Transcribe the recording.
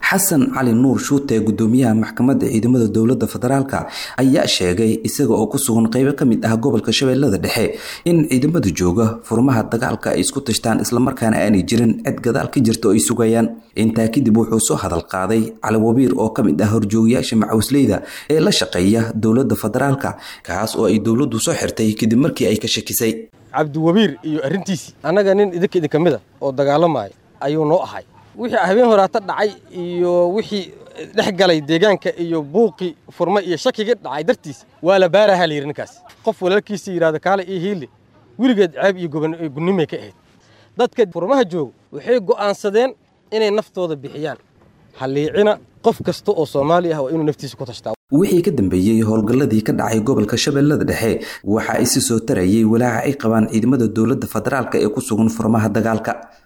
xasan cali nuur shuute gudoomiyaha maxkamadda ciidamada dowladda federaalka ayaa sheegay isaga oo ku sugan qeybo ka mid ah gobolka shabeellada dhexe in ciidamada jooga furmaha dagaalka ay isku tashtaan islamarkaana aanay jirin cid gadaal ka jirta oo ay sugayaan intaa kadib wuxuu soo hadal qaaday cali wabiir oo ka mid ah horjoogayaasha macawisleyda ee la shaqeeya dowladda federaalka kaas oo ay dowladdu soo xirtay kadib markii ay ka shakisay cabdiwabiir iyo arrintiisii annaga nin idinka idinka mid a oo dagaalamaya ayuu noo ahay wixii habeen horaata dhacay iyo wixii dhex galay deegaanka iyo buuqii furma iyo shakigii dhacay dartiis waa la baaraha la yidhi ninkaas qof walaalkiisa yidhahda kaale iyo hiili weligeed ceeb iyo gunnimay ka ahayd dadka furmaha jooga waxay go'aansadeen inay naftooda bixiyaan halliicina qof kasta oo soomaali ah waa inuu naftiisa ku tashtaa wixii ka dambeeyey howlgalladii ka dhacay gobolka shabeellada dhexe waxa isi soo tarayay walaaca ay qabaan ciidamada dowladda federaalka ee ku sugan furmaha dagaalka